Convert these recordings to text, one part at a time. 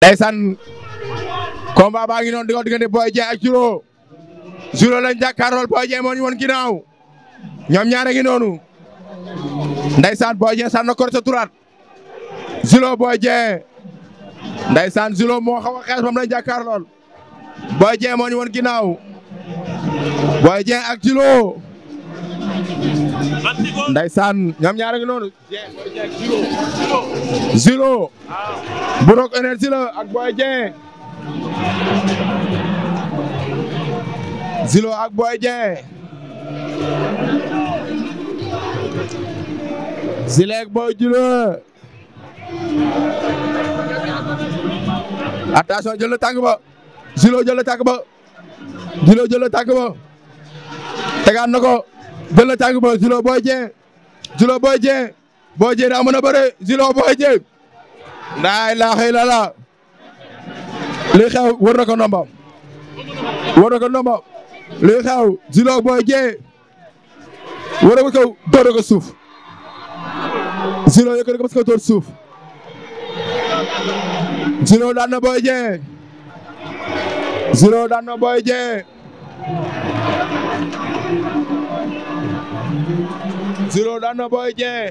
ndeysaan combat baa ngi noonu di ko diggante Boy Dieng ak Julo Julo lañ jàkkaarlool Boy Dieng moo ñu woon ginnaaw ñoom ñaare ngi noonu ndeysaan Boy Dieng sànn ko sa turaat Julo Boy Dieng ndeysaan Julo moo xaw a xees moom lañ jàkkaarlool Boy Dieng moo ñu woon ginnaaw Boy Dieng ak Julo ndeysaan ñoom ñaare ngi noonu Julo bu Rock Énergie la ak Boy Dieng Julo ak Boy Dieng Julo ak Boy Julo attention jël na tànk ba Julo jël na tànk ba Julo jël na tànk ba tegaat na ko jël na tànk ba Julo Boy Dieng Julo Boy Dieng Boy Dieng daa mën a bëre Julo Boy Dieng laa ilaaha illallaah li xew war na ko ndomba war na ko ndomba li xew Julo Boy Dieng war na ko kaw door ko suuf Julo yëkkati ko parce que door suuf Julo daan na Boy Dieng Julo daan na Boy Dieng Julo daan na Boy Dieng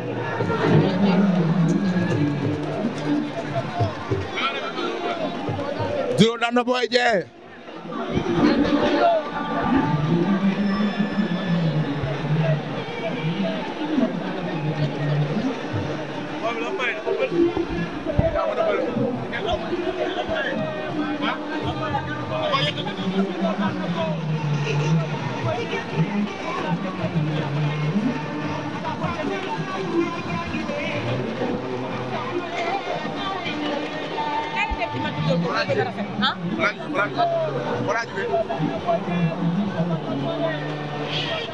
Julo daan na Boy Dieng ah.